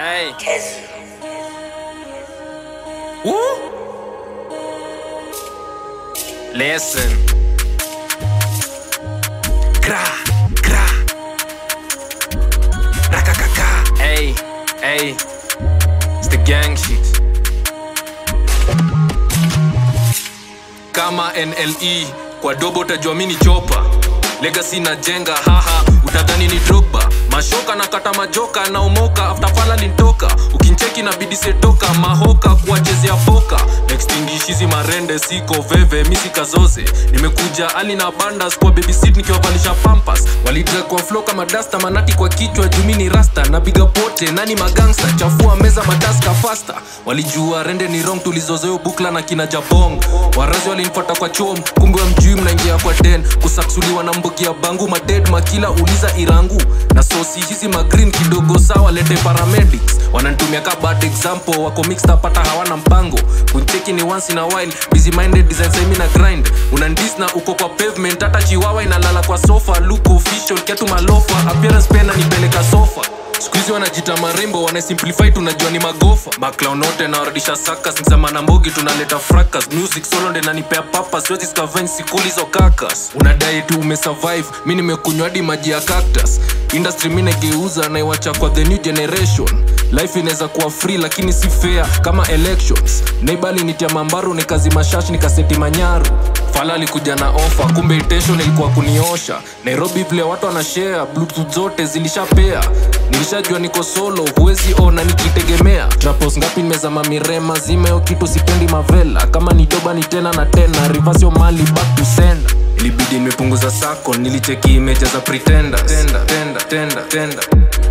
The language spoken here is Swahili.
Hey. Woo. Listen. Gra, gra. Rakakaka. Hey, hey. It's the gang shit. Kama NLE kwa dobo utajua mini chopa Legacy na jenga haha utadhani ni Drogba mashoka na kata majoka na umoka after fala lintoka ukincheki na bidi setoka mahoka kuwachezea poka next hizi marende siko veve misi kazoze nimekuja ali na bandas kwa babysit nikiwavalisha pampas walidra kwa flow kama dasta manati kwa kichwa jumi ni rasta na biga pote nani magangsta chafua meza mataska fasta walijua rende ni wrong tulizozoeo bukla na kina jabong warazi walinipata kwa chom kumbe wa mjui mnaingia kwa den kusaksuliwa na mbogi ya bangu maded makila uliza irangu na sosi hizi magreen kidogo sawa lete paramedics wananitumia ka bad example wako mixed up hata hawana mpango kuncheki ni once in a while busy minded design semi na grind unandis na uko kwa pavement hata chiwawa inalala kwa sofa look official kiatu malofa appearance pena nipeleka sofa skuhizi wanajita marembo wanasimplify tunajua ni magofa maklaunote nawarudisha sakas msema na mbogi tunaleta fracas music solo nde nanipea papa siwezi scavenge sikulizo kakas unadai tu umesurvive mi nimekunywa hadi maji ya cactus industry mi negeuza naiwacha kwa the new generation life inaweza kuwa free lakini si fair kama elections naibali nitia mambaru nikazi mashash nikaseti manyaru fala alikuja na ofa kumbe intention ilikuwa kuniosha nairobi vile watu wanashare bluetooth zote zilishapea nilishajua niko solo huwezi ona nikitegemea trapos ngapi nimezama mirema zimeo kitu sipendi mavela kama ni doba ni tena na tena rivasio mali back to sender ilibidi nimepunguza sako nilicheki imeja za pretenders. Tenda, tenda, tenda, tenda.